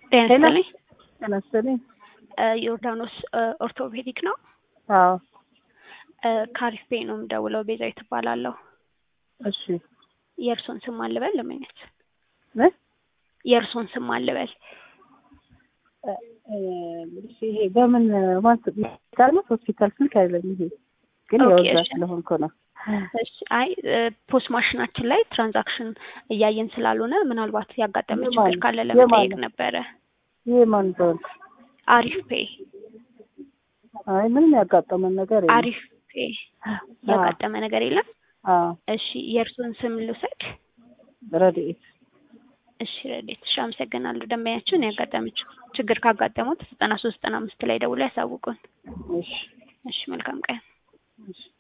ጤና ይስጥልኝ። ጤና ይስጥልኝ። ዮርዳኖስ ኦርቶፔዲክ ነው። አዎ ካሪፍ ቤ ነው የምደውለው። ቤዛዊት እባላለሁ። እሺ የእርሶን ስም አልበል ለመኘት ምን የእርሶን ስም አልበል እሺ ይሄ በምን ማስ ሆስፒታል ነው ሆስፒታል ስልክ አይደለም ይሄ ግን ኦኬ፣ ያው እዛ እሺ። ስለሆንኩ ነው እሺ፣ አይ ፖስት ማሽናችን ላይ ትራንዛክሽን እያየን ስላልሆነ ምናልባት ያጋጠመ የማን- ችግር ካለ የማን ለመጠየቅ ነው? ነበረ። ይሄ ማን ዘንድ አሪፍ ፔ አይ ምንም ያጋጠመን ነገር የለም አሪፍ ፔ ያጋጠመ ነገር የለም። አዎ እሺ የእርሶን ስም ልውሰድ። ረድኤት እሺ ረዴት፣ እሺ አመሰግናለሁ። ደንበኛችን ያጋጠመችው ችግር ካጋጠሙት ዘጠና ሶስት ዘጠና አምስት ላይ ደውሎ ያሳውቁን። እሺ እሺ መልካም ቀን። እሺ